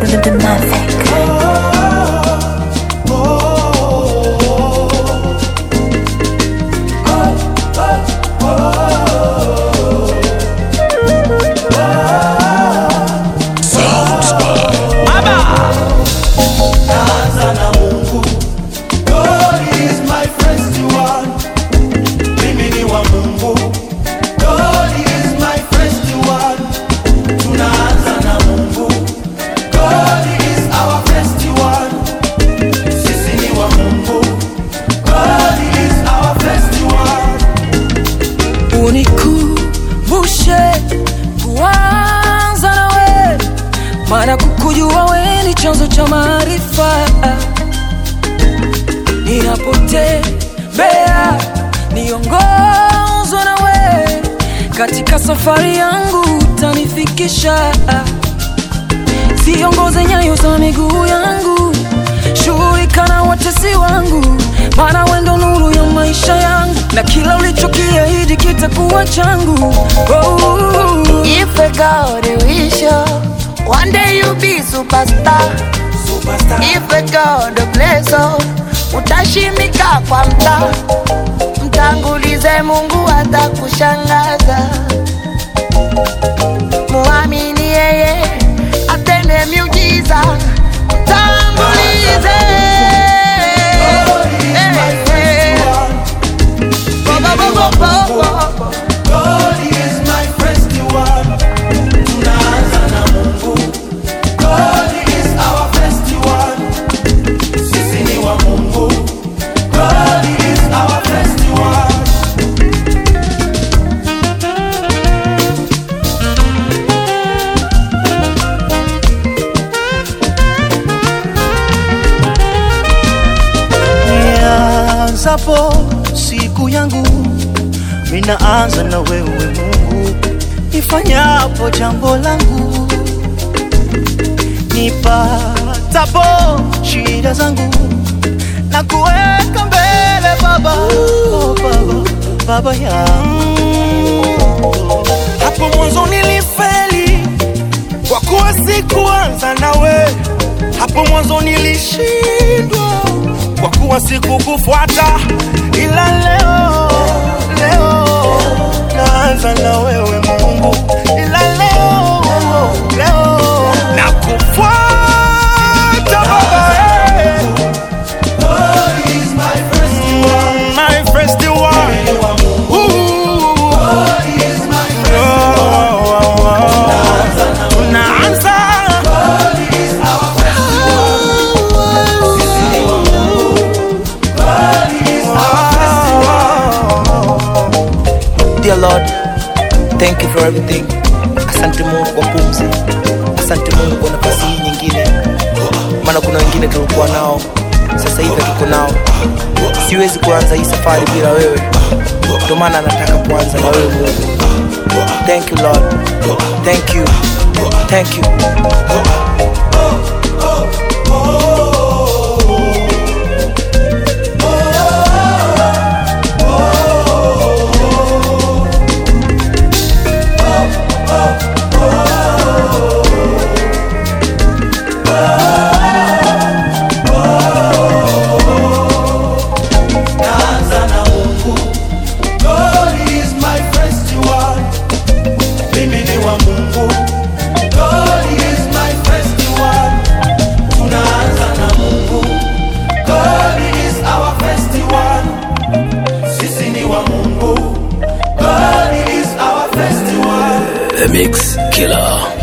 rhythm de Mavic. Naanza na Mungu. God is my first one. Mimi ni wa Mungu. God is my first one. Tunaanza na Mungu. God is our first one. Sisi ni wa Mungu. God is our first one. unikumbushe kuanza nawe, maana kukujua we ni chanzo cha maarifa. Ninapotembea niongozwe nawe, katika safari yangu utanifikisha. Ziongoze nyayo za miguu yangu, shughulika na watesi wangu, maana wewe ndo nuru ya maisha yangu, na kila ulichokiahidi kitakuwa changu. Oh. If a God wish you, one day you be superstar. Superstar. If a God bless you, utashimika kwa mtaa. Mtangulize Mungu atakushangaza. Muamini yeye atende miujiza. Mtangulize. God is my first one. Bo, bo, bo, bo, bo, bo. God is my first one. Tunaanza na Mungu. God is our first one. Sisi ni wa Mungu. God is our first one. Nianzapo siku yangu, minaanza na wewe Mungu. Nifanyapo jambo langu, nipatapo shida zangu, na kuweka mbele Baba, oh Baba, Baba yangu. Hapo mwanzo nilifeli kwa kuwa sikuanza nawe. Hapo mwanzo nilishindwa kwa kuwa sikukufuata, ila leo leo naanza na wewe Mungu, ila leo leo nakufuata Baba, eh. God is my first one. my first one. Ni wa Mungu. Ooh. God is my first one. Unaanza God is our first one. Sisi ni wa Mungu. God is our first one. Dear Lord, thank you for everything. Asante Mungu kwa pumzi, asante Mungu kwa nafasi hii nyingine, maana kuna wengine tulikuwa nao, sasa hivi hatuko nao. Siwezi kuanza hii safari bila wewe, ndio maana nataka kuanza na wewe Mungu. Thank you Lord, thank you, thank you. Naanza na Mungu. God is my first one. Mimi ni wa Mungu. God is my first one. Tunaanza na Mungu. God is our first one. Sisi ni wa Mungu. God is our first one. The Mix Killer.